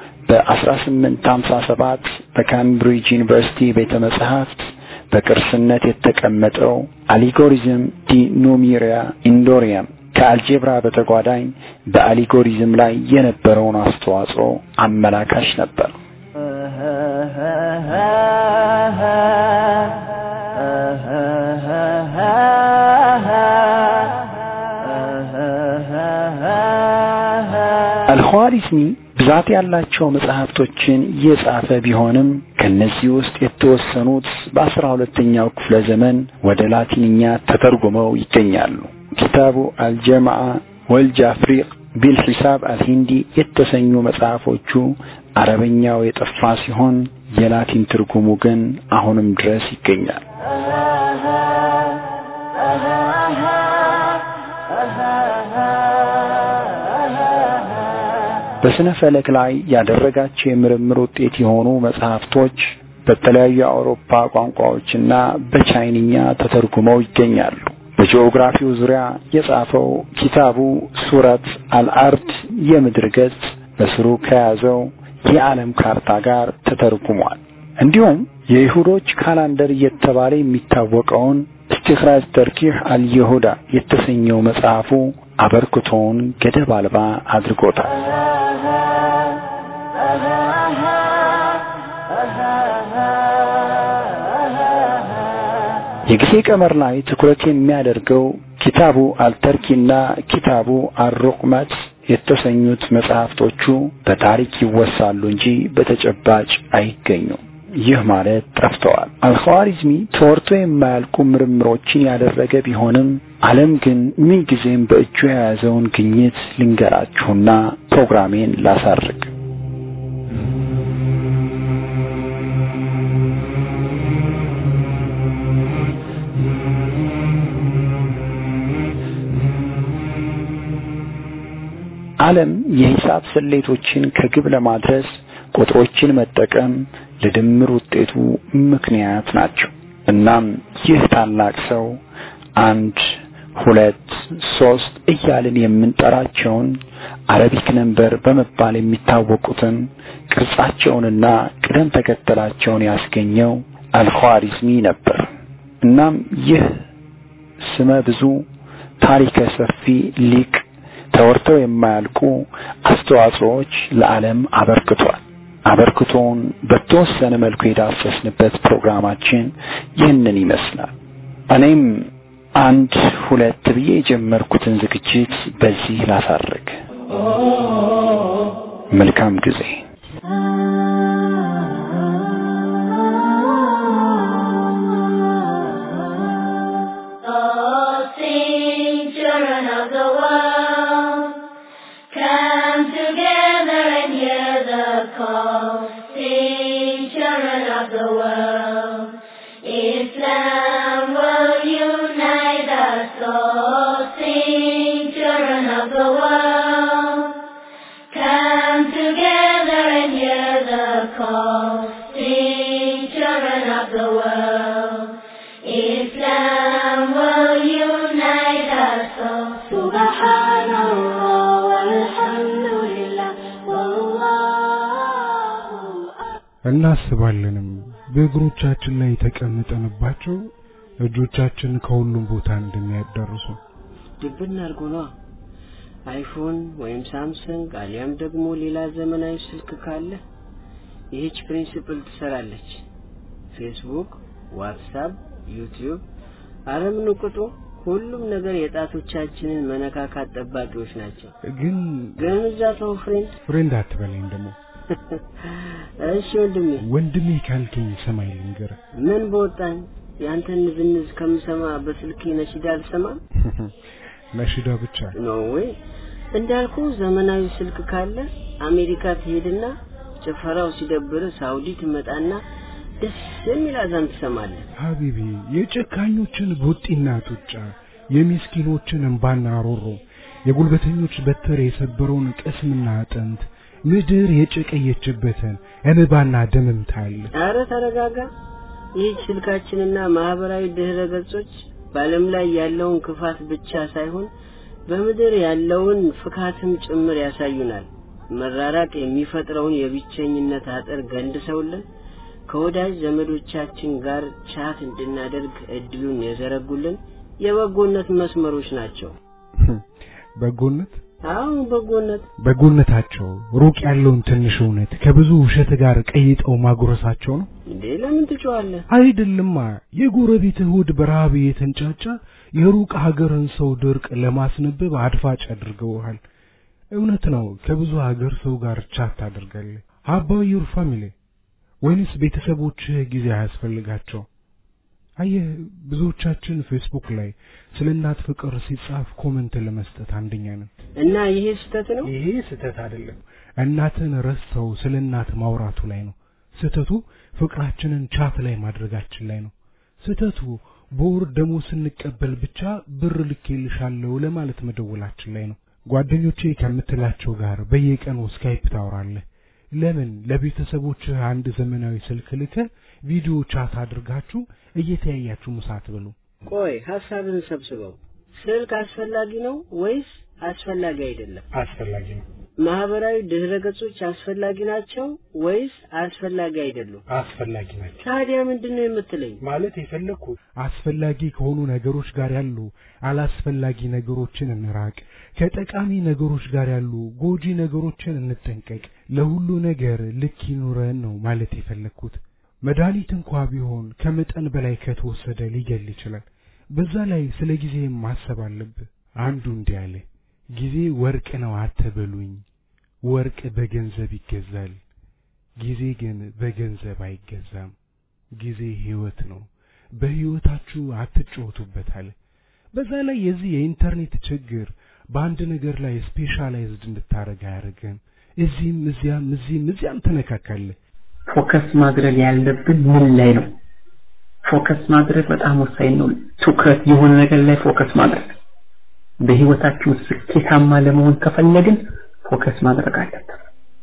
በ1857 በካምብሪጅ ዩኒቨርሲቲ ቤተ መጻሕፍት በቅርስነት የተቀመጠው አሊጎሪዝም ዲ ኑሜሪያ ኢንዶሪየም ከአልጄብራ በተጓዳኝ በአሊጎሪዝም ላይ የነበረውን አስተዋጽኦ አመላካሽ ነበር። አልኻዋሪዝሚ ብዛት ያላቸው መጽሐፍቶችን የጻፈ ቢሆንም ከነዚህ ውስጥ የተወሰኑት በአስራ ሁለተኛው ክፍለ ዘመን ወደ ላቲንኛ ተተርጉመው ይገኛሉ። ኪታቡ አልጀማዓ ወልጃፍሪቅ ቢልሒሳብ አልሂንዲ የተሰኙ መጽሐፎቹ አረበኛው የጠፋ ሲሆን የላቲን ትርጉሙ ግን አሁንም ድረስ ይገኛል። በስነ ፈለክ ላይ ያደረጋቸው የምርምር ውጤት የሆኑ መጽሐፍቶች በተለያዩ የአውሮፓ ቋንቋዎችና በቻይንኛ ተተርጉመው ይገኛሉ። በጂኦግራፊው ዙሪያ የጻፈው ኪታቡ ሱረት አልአርድ የምድር ገጽ በስሩ ከያዘው የዓለም ካርታ ጋር ተተርጉሟል። እንዲሁም የይሁዶች ካላንደር እየተባለ የሚታወቀውን ኢስቲኽራጅ ተርኪህ አልየሁዳ የተሰኘው መጽሐፉ አበርክቶውን ገደብ አልባ አድርጎታል። የጊዜ ቀመር ላይ ትኩረት የሚያደርገው ኪታቡ አልተርኪና ኪታቡ አልሩቅመት የተሰኙት መጽሐፍቶቹ በታሪክ ይወሳሉ እንጂ በተጨባጭ አይገኙም። ይህ ማለት ጠፍተዋል። አልኸዋሪዝሚ ተወርቶ የማያልቁ ምርምሮችን ያደረገ ቢሆንም ዓለም ግን ምንጊዜም በእጁ የያዘውን ግኝት ልንገራችሁና ፕሮግራሜን ላሳርግ። ዓለም የሂሳብ ስሌቶችን ከግብ ለማድረስ ቁጥሮችን መጠቀም ለድምር ውጤቱ ምክንያት ናቸው። እናም ይህ ታላቅ ሰው አንድ ሁለት ሶስት እያልን የምንጠራቸውን አረቢክ ነንበር በመባል የሚታወቁትን ቅርጻቸውንና ቅደም ተከተላቸውን ያስገኘው አልኻሪዝሚ ነበር። እናም ይህ ስመ ብዙ ታሪከ ሰፊ ሊቅ ተወርተው የማያልቁ አስተዋጽኦዎች ለዓለም አበርክቷል። አበርክቶውን በተወሰነ መልኩ የዳሰስንበት ፕሮግራማችን ይህንን ይመስላል። እኔም አንድ ሁለት ብዬ የጀመርኩትን ዝግጅት በዚህ ላሳርግ። መልካም ጊዜ። children of the world, come together and hear the call. Sing, children of the world, Islam will unite us all. Sing, children of the world, come together and hear the call. Sing, children of the world, Islam will unite us all. Subhanallah walhamdulillah wallahu እናስባለንም በእግሮቻችን ላይ ተቀምጠንባቸው እጆቻችን ከሁሉም ቦታ እንደሚያዳርሱ ድብን አድርጎ ነዋ። አይፎን ወይም ሳምሰንግ አሊያም ደግሞ ሌላ ዘመናዊ ስልክ ካለ ይህች ፕሪንሲፕል ትሰራለች። ፌስቡክ፣ ዋትሳፕ፣ ዩቲዩብ አረምን ቁጡ ሁሉም ነገር የጣቶቻችንን መነካካት ጠባቂዎች ናቸው። ግን ግን እዛ ተው ፍሬንድ ፍሬንድ አትበለኝ ደግሞ እሺ ወንድሜ ወንድሜ ካልከኝ ሰማይ ልንገር ምን በወጣኝ ያንተን ንዝንዝ ከምሰማ በስልክ ነሽዳ አልሰማም ነሽዳ ብቻ ኖ ወይ እንዳልኩ ዘመናዊ ስልክ ካለ አሜሪካ ትሄድና ጭፈራው ሲደብር ሳውዲ ትመጣና ደስ የሚል አዛን ትሰማለህ። ሀቢቢ የጨካኞችን ቡጢና ጡጫ የምስኪኖችን እንባና ሮሮ የጉልበተኞች በትር የሰበረውን ቅስምና አጥንት ምድር የጨቀየችበትን እንባና ደምም ታያለህ። አረ ተረጋጋ። ይህች ስልካችንና ማህበራዊ ድህረ ገጾች በዓለም ላይ ያለውን ክፋት ብቻ ሳይሆን በምድር ያለውን ፍካትም ጭምር ያሳዩናል። መራራቅ የሚፈጥረውን የብቸኝነት አጥር ገንድሰውልን ከወዳጅ ዘመዶቻችን ጋር ቻት እንድናደርግ እድሉን የዘረጉልን የበጎነት መስመሮች ናቸው። በጎነት አዎ በጎነት በጎነታቸው ሩቅ ያለውን ትንሽ እውነት ከብዙ ውሸት ጋር ቀይጠው ማጉረሳቸው ነው እንዴ? ለምን ትጮዋለህ? አይደልማ። የጎረቤት እሁድ በረሃብ የተንጫጫ የሩቅ ሀገርን ሰው ድርቅ ለማስነበብ አድፋጭ አድርገውሃል። እውነት ነው። ከብዙ ሀገር ሰው ጋር ቻት ታደርጋለህ። ሀባው ዩር ፋሚሊ ወይንስ ቤተሰቦችህ ጊዜ አያስፈልጋቸው? አየህ ብዙዎቻችን ፌስቡክ ላይ ስለ እናት ፍቅር ሲጻፍ ኮመንት ለመስጠት አንደኛ ነን። እና ይሄ ስህተት ነው? ይሄ ስህተት አይደለም። እናትን ረስተው ስለ እናት ማውራቱ ላይ ነው ስህተቱ። ፍቅራችንን ቻት ላይ ማድረጋችን ላይ ነው ስህተቱ። በወር ደሞ ስንቀበል ብቻ ብር ልኬልሻለሁ ለማለት መደወላችን ላይ ነው። ጓደኞቼ ከምትላቸው ጋር በየቀኑ ስካይፕ ታወራለህ። ለምን ለቤተሰቦችህ አንድ ዘመናዊ ስልክ ልከህ ቪዲዮ ቻት አድርጋችሁ እየተያያችሁ ምሳ አትበሉ? ቆይ ሀሳብን ሰብስበው። ስልክ አስፈላጊ ነው ወይስ አስፈላጊ አይደለም? አስፈላጊ ነው። ማህበራዊ ድህረ ገጾች አስፈላጊ ናቸው ወይስ አስፈላጊ አይደሉም? አስፈላጊ ናቸው። ታዲያ ምንድን ነው የምትለኝ? ማለት የፈለግኩት አስፈላጊ ከሆኑ ነገሮች ጋር ያሉ አላስፈላጊ ነገሮችን እንራቅ፣ ከጠቃሚ ነገሮች ጋር ያሉ ጎጂ ነገሮችን እንጠንቀቅ፣ ለሁሉ ነገር ልክ ይኑረን ነው ማለት የፈለግኩት። መድኃኒት እንኳ ቢሆን ከመጠን በላይ ከተወሰደ ሊገል ይችላል። በዛ ላይ ስለ ጊዜ ማሰብ አለብህ። አንዱ እንዲህ አለ፣ ጊዜ ወርቅ ነው አትበሉኝ፣ ወርቅ በገንዘብ ይገዛል፣ ጊዜ ግን በገንዘብ አይገዛም። ጊዜ ህይወት ነው፣ በህይወታችሁ አትጫወቱበት አለ። በዛ ላይ የዚህ የኢንተርኔት ችግር በአንድ ነገር ላይ ስፔሻላይዝድ እንድታረግ አያደርግም። እዚህም እዚያም እዚህም እዚያም ትነካካለህ። ፎከስ ማድረግ ያለብን ምን ላይ ነው? ፎከስ ማድረግ በጣም ወሳኝ ነው። ትኩረት የሆነ ነገር ላይ ፎከስ ማድረግ በህይወታችን ስኬታማ ለመሆን ከፈለግን ፎከስ ማድረግ አለብን።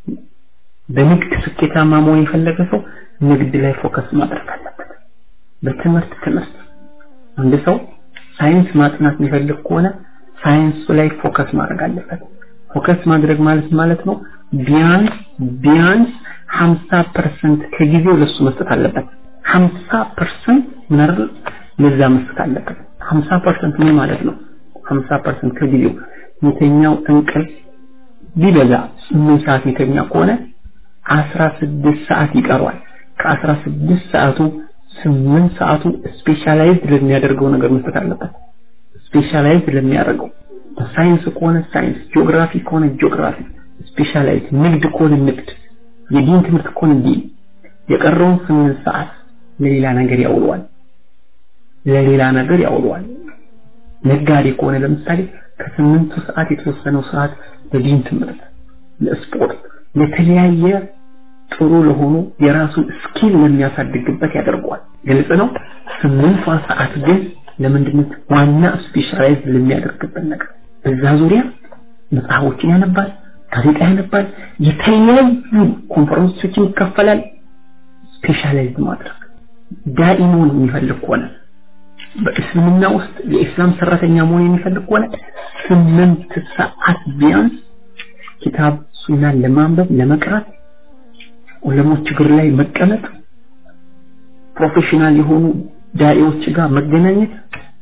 በንግድ ስኬታማ መሆን የፈለገ ሰው ንግድ ላይ ፎከስ ማድረግ አለበት። በትምህርት ትምህርት አንድ ሰው ሳይንስ ማጥናት የሚፈልግ ከሆነ ሳይንሱ ላይ ፎከስ ማድረግ አለበት። ፎከስ ማድረግ ማለት ማለት ነው ቢያንስ ቢያንስ 50% ከጊዜው ለሱ መስጠት አለበት። 50% ምን አይደል ለዛ መስጠት አለበት። 50% ምን ማለት ነው? 50% ከጊዜው የተኛው እንቅልፍ ቢበዛ 8 ሰዓት የተኛ ከሆነ 16 ሰዓት ይቀረዋል። ከ16 ሰዓቱ 8 ሰዓቱ ስፔሻላይዝድ ለሚያደርገው ነገር መስጠት አለበት። ስፔሻላይዝድ ለሚያደርገው ሳይንስ ከሆነ ሳይንስ፣ ጂኦግራፊ ከሆነ ጂኦግራፊ ስፔሻላይዝ፣ ንግድ ከሆነ ንግድ፣ የዲን ትምህርት ከሆነ ዲን። የቀረውን 8 ሰዓት ለሌላ ነገር ያውለዋል። ለሌላ ነገር ያውለዋል። ነጋዴ ከሆነ ለምሳሌ ከስምንቱ ሰዓት የተወሰነው ሰዓት ለዲን ትምህርት፣ ለስፖርት፣ ለተለያየ ጥሩ ለሆኑ የራሱን ስኪል ለሚያሳድግበት ያደርገዋል። ግልጽ ነው። ስምንቷ ሰዓት ግን ለምንድነው ዋና ስፔሻላይዝ ለሚያደርግበት ነገር በዛ ዙሪያ መጽሐፎችን ያነባል፣ ጋዜጣ ያነባል፣ የተለያዩ ኮንፈረንሶችን ይካፈላል። ስፔሻላይዝ ማድረግ ዳኢሙን የሚፈልግ ከሆነ በእስልምና ውስጥ የኢስላም ሰራተኛ መሆን የሚፈልግ ከሆነ ስምንት ሰዓት ቢያንስ ኪታብ ሱናን ለማንበብ ለመቅራት ዑለሞች እግር ላይ መቀመጥ ፕሮፌሽናል የሆኑ ዳኢዎች ጋር መገናኘት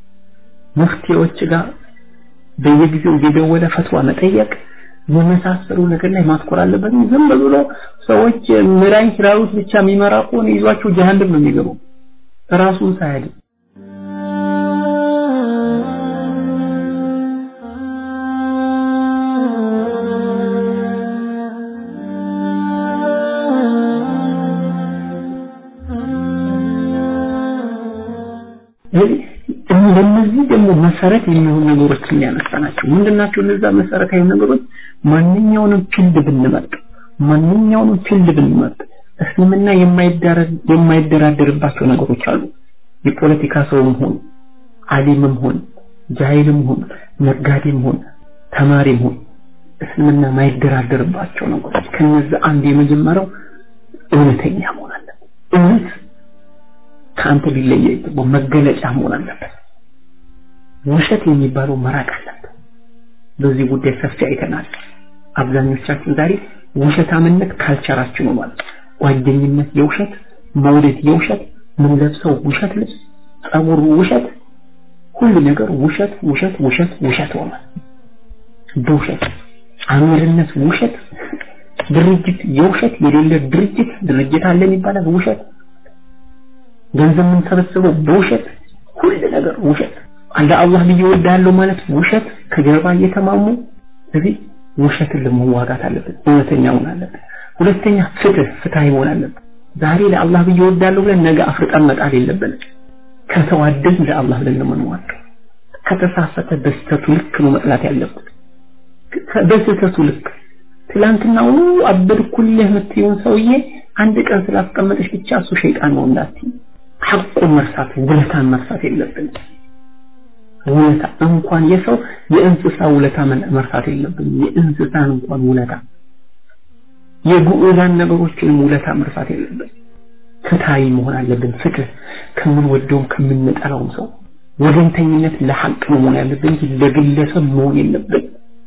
ሙፍቲዎች ጋር በየጊዜው እየደወለ ፈትዋ መጠየቅ የመሳሰሉ ነገር ላይ ማትኮር አለበት። ዝም ብሎ ሰዎች ምራኝ ስላሉት ብቻ የሚመራ ከሆነ ይዟቸው ጀሃነም ነው የሚገቡ ራሱን ሳያድን ለነዚህ ደግሞ መሰረት የሚሆኑ ነገሮችን ሊያነሳ ናቸው። ምንድናቸው እነዛ መሰረታዊ ነገሮች? ማንኛውንም ፊልድ ብንመርጥ ማንኛውንም ፊልድ ብንመርጥ እስልምና የማይደራደርባቸው ነገሮች አሉ። የፖለቲካ ሰውም ሆን አሊምም ሆን ጃሂልም ሆን ነጋዴም ሆን ተማሪም ሆን እስልምና የማይደራደርባቸው ነገሮች ከነዚህ አንድ የመጀመሪያው እውነተኛ መሆን አለበት። እውነት ከአንተ ሊለየ ይገባው መገለጫ መሆን አለበት። ውሸት የሚባለው መራቅ አለበት። በዚህ ጉዳይ ሰፊ አይተናል። አብዛኞቻችን ዛሬ ውሸታምነት ካልቸራችን ሆኗል። ጓደኝነት የውሸት፣ መውደድ የውሸት፣ ምንለብሰው ውሸት ልብስ፣ ጸጉር ውሸት፣ ሁሉ ነገር ውሸት ውሸት ውሸት ውሸት ሆኗል። በውሸት አሚርነት ውሸት፣ ድርጅት የውሸት የሌለ ድርጅት ድርጅት አለን ይባላል ውሸት ገንዘብ የምንሰበስበው በውሸት ሁሉ ነገር ውሸት አለ አላህ ብዬ ወዳለሁ ማለት ውሸት ከጀርባ እየተማሙ ስለዚህ ውሸትን ለመዋጋት አለበት እውነተኛ መሆን አለበት ሁለተኛ ፍትህ ፍትሃዊ መሆን አለበት ዛሬ ለአላህ ብዬ ወዳለሁ ብለን ነገ አፍርጠን መጣል የለብንም ከተዋደድ ለአላህ ብለን ነው የምንዋደው ከተሳሳተ በስተቱ ልክ ነው መጥላት ያለበት በስተቱ ልክ ትላንትና አበድኩልህ የምትይውን ሰውዬ አንድ ቀን ስላስቀመጠች ብቻ እሱ ሸይጣን ነው እንዳትይ ሐቁን መርሳት ውለታን መርሳት የለብን ውለታ እንኳን የሰው የእንስሳ ውለታ መርሳት የለብን የእንስሳን እንኳን ውለታ የጉዑዛን ነገሮችንም ውለታ መርሳት የለብን ፍትሃዊ መሆን አለብን ፍትህ ከምንወደውም ከምንጠላውም ሰው ወገንተኝነት ለሐቅ ነው መሆን ያለብን እንጂ ለግለሰብ መሆን የለብን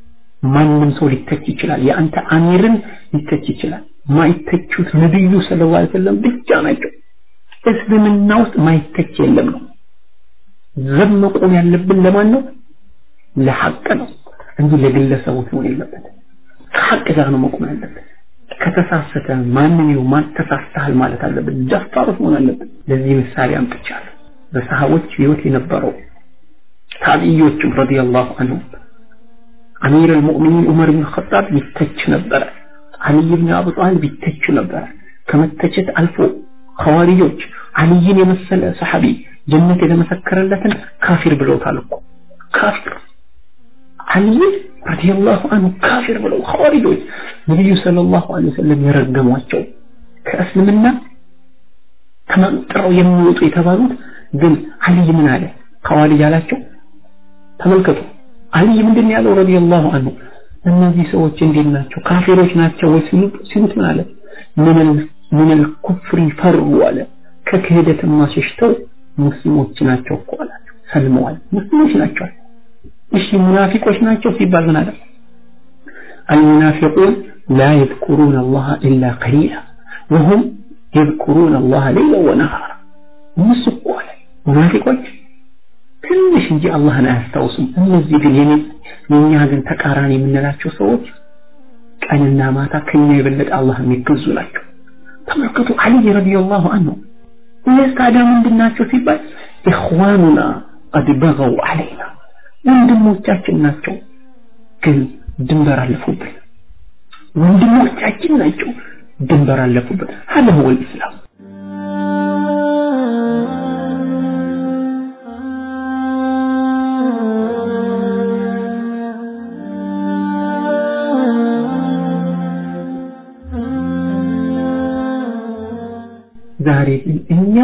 ማንም ሰው ሊተች ይችላል የአንተ አሚርን ሊተች ይችላል ማይተቹት ነብዩ ሰለላሁ ዐለይሂ ወሰለም ብቻ ናቸው እስልምና ውስጥ ማይተች የለም ነው ዘብ መቆም ያለብን ለማን ነው ለሐቅ ነው እንጂ ለግለሰቦች መሆን የለበት ከሐቅ ጋር ነው መቆም ያለበት ከተሳሰተ ማንም ይሁን ማን ተሳስተሃል ማለት አለበት ደፋሮች መሆን አለበት ለዚህ ምሳሌ አምጥቻለሁ በሰሃቦች ህይወት የነበረው ታቢዮችም ረዲየላሁ ዐንሁ አሚር አልሙእሚኒን ዑመር ብን ኸጣብ ይተች ነበረ አልይ ብን አቡ ጣሊብ ይተች ነበረ ከመተቸት አልፎ ኸዋሪጆች አልይን የመሰለ ሰሐቢ ጀነት የተመሰከረለትን ካፊር ብለውታል እኮ ካፊር አልይ ረዲየላሁ ዐንሁ ካፊር ብለው ኸዋሪጆች ነብዩ ሰለላሁ ዐለይሂ ወሰለም የረገሟቸው ከእስልምና ተመንጥረው የሚወጡ የተባሉት ግን አልይ ምን አለ ኸዋሪጅ አላቸው ተመልከቱ አልይ ምንድን ያለው ረዲየላሁ ዐንሁ እነዚህ ሰዎች እንዴት ናቸው ካፊሮች ናቸው ወይ ሲሉት ምን አለ ምን ምን الكفر ፈሩ አለ ከክህደትማ ሸሽተው ሙስሊሞች ናቸው እኮ አላቸው ሰልመዋል ሙስሊሞች ናቸው እሺ ሙናፊቆች ናቸው ሲባል ምን አለ المنافقون لا يذكرون الله إلا قليلا وهم يذكرون الله ليلا ونهارا እነሱ እኮ አለ ሙናፊቆች ትንሽ እንጂ አላህን አያስታውሱም እነዚህ ግን የኔ የኛ ግን ተቃራኒ የምንላቸው ሰዎች ቀንና ማታ ከኛ የበለጠ አላህ የሚገዙ ናቸው ተመልከቱ አሊ ረዲየላሁ ዐንሁ እነዚህ ታዲያ ምንድን ናቸው ሲባል ኢኽዋኑና ቀድ በገው አለይና ወንድሞቻችን ናቸው ግን ድንበር አለፉብን ወንድሞቻችን ናቸው ድንበር አለፉብን هذا هو الإسلام ዛሬ ግን እኛ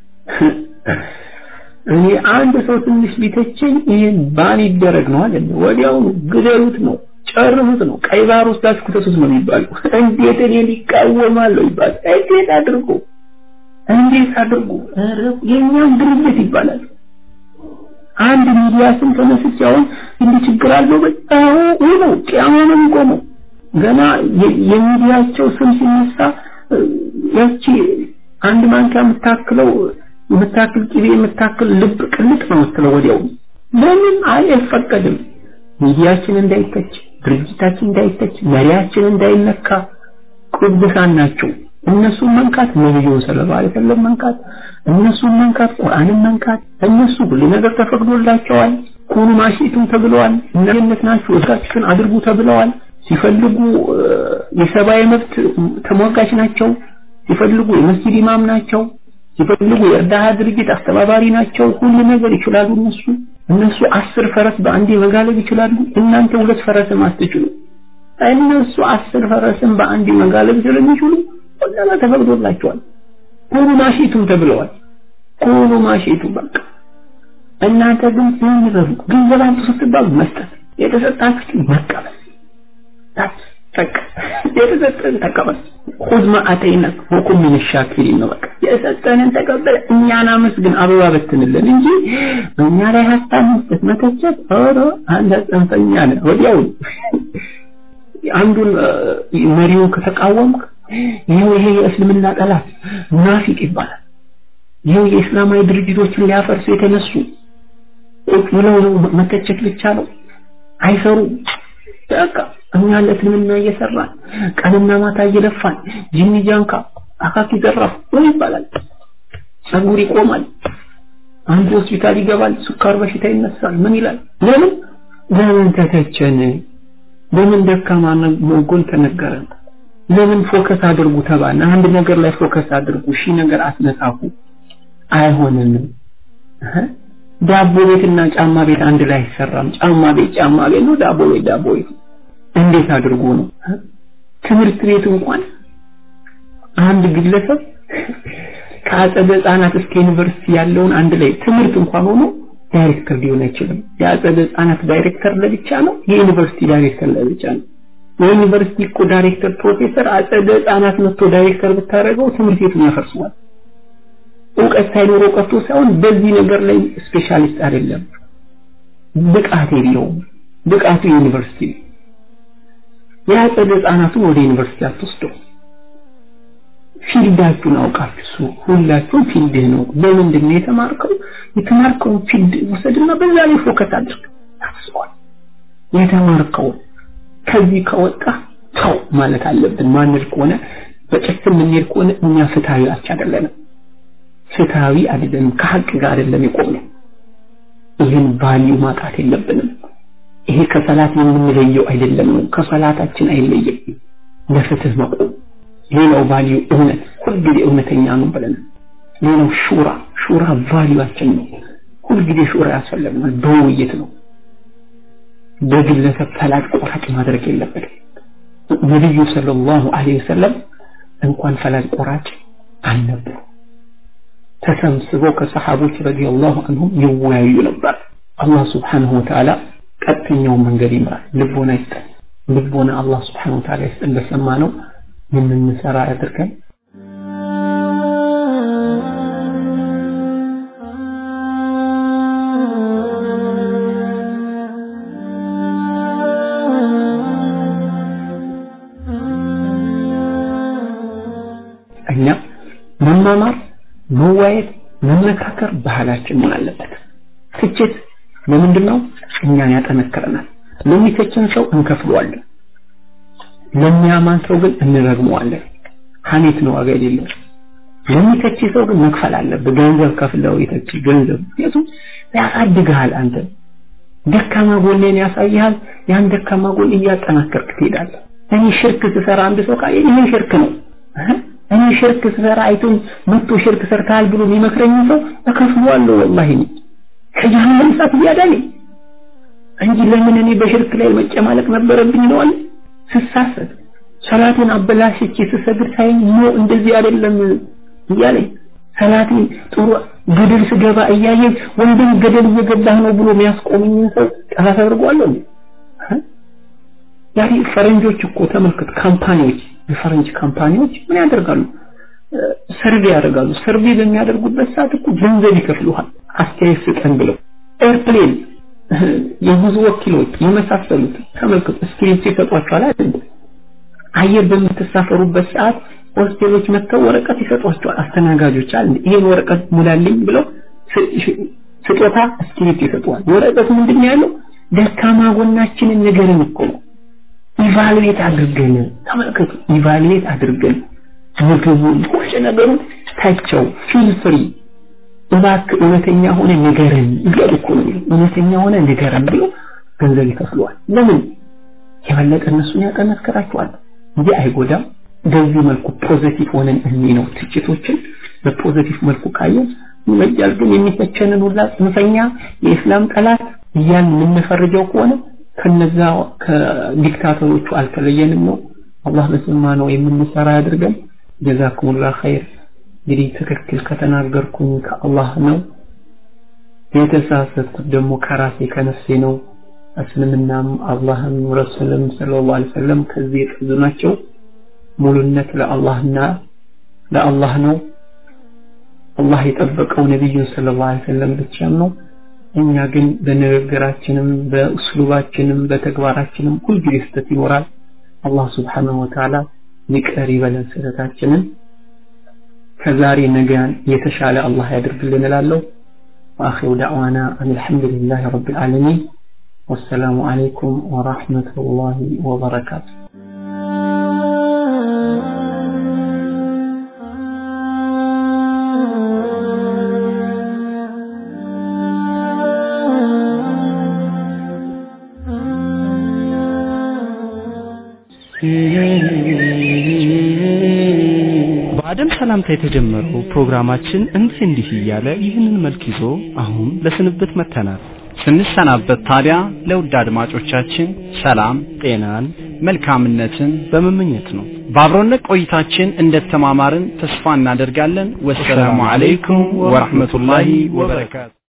እኔ አንድ ሰው ትንሽ ቢተቸኝ ይሄን ባን ይደረግ ነው አይደል ወዲያውኑ ግደሉት ነው ጨርሱት ነው ቀይ ባህር ውስጥ አስኩተቱት ነው የሚባለው እንዴት እኔ ሊቃወማለሁ ይባል እንዴት አድርጎ እንዴት አድርጎ የኛም ድርጅት ይባላል አንድ ሚዲያ ስም ተነስቼ አሁን እንዲህ ችግር አለው በጣም ነው ቂያማ ነው የሚቆመው ገና የሚዲያቸው ስም ሲነሳ ያቺ አንድ ማንኪያ የምታክለው የምታክል ቂቤ የምታክል ልብ ቅልጥ ነው የምትለው ወዲያው ለምን አይፈቀድም ሚዲያችን እንዳይተች ድርጅታችን እንዳይተች መሪያችን እንዳይነካ ቅዱሳን ናቸው እነሱን መንካት ነብዩን ሰለላሁ ዐለይሂ ወሰለም መንካት እነሱን መንካት ቁርአንን መንካት እነሱ ሁሉ ነገር ተፈቅዶላቸዋል ኩኑ ማሽቱም ተብለዋል እነዚህ ናችሁ እርሳችሁን አድርጉ ተብለዋል ሲፈልጉ የሰብአዊ መብት ተሟጋች ናቸው ሲፈልጉ የመስጂድ ኢማም ናቸው ሲፈልጉ የእርዳታ ድርጅት አስተባባሪ ናቸው ሁሉ ነገር ይችላሉ እነሱ እነሱ አስር ፈረስ በአንዴ መጋለብ ይችላሉ እናንተ ሁለት ፈረስም አትችሉ እነሱ አስር ፈረስም በአንዴ መጋለብ ስለሚችሉ ሁሉም ተፈቅዶላቸዋል ኩኑ ማሽቱም ተብለዋል ኩኑ ማሽቱ በቃ እናንተ ግን ምን ይበሉ ገንዘብ አምጡ ስትባሉ መስጠት የተሰጣችሁ መቀበል በቃ የተሰጠን ተቀበል خذ ما አተይናክ ወኩን ምን ሻኪሪን ነው በቃ የሰጠንን ተቀበል እኛን አመስግን አበባ በትንልን እንጂ እኛ ላይ ሀሳብ መስጠት መተቸት ኧረ አንተ ጽንፈኛ ነህ ወዲያው አንዱን መሪውን ከተቃወምክ ይኸው ይሄ የእስልምና ጠላት ሙናፊቅ ይባላል ይኸው የእስላማዊ ድርጅቶችን ሊያፈርሱ የተነሱ ቁጭ ብለው ነው መተቸት ብቻ ነው አይሰሩ በቃ እኛ ለእስልምና እየሰራን ቀንና ማታ እየለፋን ጂኒ ጃንካ አካኪ ዘራፍ ምን ይባላል ጸጉር ይቆማል አንድ ሆስፒታል ይገባል ስኳር በሽታ ይነሳል ምን ይላል ለምን ለምን ተተቸን ለምን ደካማ ጎን ተነገረን ለምን ፎከስ አድርጉ ተባለ አንድ ነገር ላይ ፎከስ አድርጉ ሺ ነገር አትነሳኩ አይሆንም ዳቦ ቤትና ጫማ ቤት አንድ ላይ አይሰራም ጫማ ቤት ጫማ ቤት ነው ዳቦ ቤት ዳቦ ቤት እንዴት አድርጎ ነው ትምህርት ቤት እንኳን አንድ ግለሰብ ከአጸደ ህጻናት እስከ ዩኒቨርሲቲ ያለውን አንድ ላይ ትምህርት እንኳን ሆኖ ዳይሬክተር ሊሆን አይችልም የአጸደ ህጻናት ዳይሬክተር ለብቻ ነው የዩኒቨርሲቲ ዳይሬክተር ለብቻ ነው የዩኒቨርሲቲ እኮ ዳይሬክተር ፕሮፌሰር አጸደ ህጻናት መጥቶ ዳይሬክተር ብታደርገው ትምህርት ቤቱን ያፈርሰዋል እውቀት ሳይኖረው ቀርቶ ሳይሆን በዚህ ነገር ላይ ስፔሻሊስት አይደለም ብቃት የለውም ብቃቱ ዩኒቨርሲቲ የአጸደ ህጻናቱን ወደ ዩኒቨርሲቲ አትወስደው ፊልዳችሁን አውቃችሁ ሁላችሁም ፊልድህ ነው በምንድን ነው የተማርከው የተማርከውን ፊልድ ውሰድና በዛ ላይ ፎከስ አድርግ ታስቧል የተማርከው ከዚህ ከወጣ ተው ማለት አለብን ማንል ከሆነ በጭፍን የምንሄድ ከሆነ እኛ ፍትሃዊ አቻ አይደለንም ፍትሃዊ አይደለንም ከሀቅ ጋር አይደለም የቆምነው ይህን ቫልዩ ማጣት የለብንም ይሄ ከሰላት የምንለየው አይደለም ነው ከሰላታችን አይለይም ለፍትህ መቆም ሌላው ቫልዩ እውነት ሁልጊዜ እውነተኛ ነው ብለን ሌላው ሹራ ሹራ ቫልዩአችን ነው ሁልጊዜ ሹራ ያስፈልገናል በውይይት ነው በግለሰብ ፈላጭ ቆራጭ ማድረግ የለበትም ነቢዩ ሰለላሁ ዐለይሂ ወሰለም እንኳን ፈላጭ ቆራጭ አልነበሩ ተሰብስበው ከሰሃቦች ረዲየላሁ ዐንሁም ይወያዩ ነበር አላህ ስብሓንሁ ወተዓላ ቀጥተኛውን መንገድ ይምራል ልቦና ይስጠን ልቦና አላህ ስብሓንሁ ወተዓላ ይስጠን በሰማ ነው የምንሰራ ያድርገን እኛ መማማር መዋየት መመካከር ባህላችን መሆን አለበት ትችት ለምንድን ነው እኛን ያጠነክረናል ለሚተችን ሰው እንከፍለዋለን ለሚያማን ሰው ግን እንረግመዋለን ሀሜት ነው ዋጋ የሌለው ለሚተች ሰው ግን መክፈል አለብህ ገንዘብ ከፍለው የተች ገንዘብ ምክንያቱም ያሳድግሃል አንተ ደካማ ጎኔን ያሳይሃል ያን ደካማ ጎን እያጠናከርክ ትሄዳለህ እኔ ሽርክ ስሰራ አንድ ሰው ቃል ይሄ ሽርክ ነው እኔ ሽርክ ስሰራ አይቶኝ መጥቶ ሽርክ ሰርተሃል ብሎ የሚመክረኝ ሰው እከፍለዋለሁ ወላሂ ከጀሃነም እሳት እያዳነኝ እንጂ ለምን እኔ በሽርክ ላይ መጨማለቅ ነበረብኝ ነው አለ ስሳሰት ሰላቴን አበላሽቼ ስሰግድ ሳይኝ ኖ እንደዚህ አይደለም እያለኝ ሰላቴን ጥሩ ገደል ስገባ እያየኝ ወንድም ገደል እየገባህ ነው ብሎ የሚያስቆመኝን ሰው ጠላት አድርጓለሁ ዛሬ ፈረንጆች እኮ ተመልከት ካምፓኒዎች የፈረንጅ ካምፓኒዎች ምን ያደርጋሉ ሰርቬ ያደርጋሉ ሰርቬ በሚያደርጉበት ሰዓት እኮ ገንዘብ ይከፍሉሃል አስተያየት ስጠን ብለው ኤርፕሌን የጉዞ ወኪሎች የመሳሰሉት ተመልከቱ ስክሪፕት ይሰጧቸዋል አይደል አየር በምትሳፈሩበት ሰዓት ሆስቴሎች መጥተው ወረቀት ይሰጧቸዋል አስተናጋጆች አለ ይሄን ወረቀት ሙላልኝ ብለው ስጦታ ስክሪፕት ይሰጧል ወረቀቱ ምንድን ያለው ደካማ ጎናችንን ንገረን እኮ ነው ኢቫሉዌት አድርገን ተመልከቱ ኢቫሉዌት አድርገን ምግቡን ሁሉ ነገሩን ታቸው ፊል ፍሪ እባክህ እውነተኛ ሆነ ንገረን እያሉ እኮ ነው እውነተኛ ሆነ ንገረን ብሎ ገንዘብ ይከፍለዋል ለምን የበለጠ እነሱን ያጠነክራቸዋል እንጂ አይጎዳም በዚህ መልኩ ፖዚቲቭ ሆነን እኒ ነው ትችቶችን በፖዚቲቭ መልኩ ካየን ይመጃል ግን የሚተቸንን ሁላ ጽንፈኛ የእስላም ጠላት እያን የምንፈርጀው ከሆነ ከነዛ ከዲክታተሮቹ አልተለየንም ነው አላህ በሰማ ነው የምንሰራ ያድርገን ጀዛኩሙላህ ኸይር እንግዲህ ትክክል ከተናገርኩኝ ከአላህ ነው የተሳሳትኩት ደግሞ ከራሴ ከነፍሴ ነው እስልምናም አላህም ረሱልም ሰለላሁ ዐለይሂ ወሰለም ከዚህ የጠዙ ናቸው ሙሉነት ለአላህና ለአላህ ነው አላህ የጠበቀው ነቢዩን ሰለላሁ ዐለይሂ ወሰለም ብቻም ነው እኛ ግን በንግግራችንም በእስሉባችንም በተግባራችንም ሁልጊዜ ስህተት ይኖራል አላህ ስብሓንሁ ወተዓላ ይቅር ይበለን ስህተታችንን ከዛሬ ነገን የተሻለ አላህ ያድርግልን እላለሁ وآخر دعوانا أن الحمد لله رب العالمين والسلام عليكم ورحمة الله وبركاته በአደም ሰላምታ የተጀመረው ፕሮግራማችን እንዲህ እንዲህ እያለ ይህንን መልክ ይዞ አሁን ለስንብት መተናል። ስንሰናበት ታዲያ ለውድ አድማጮቻችን ሰላም፣ ጤናን፣ መልካምነትን በመመኘት ነው። በአብሮነት ቆይታችን እንደተማማርን ተስፋ እናደርጋለን። ወሰላሙ አለይኩም ወራህመቱላሂ ወበረካቱ።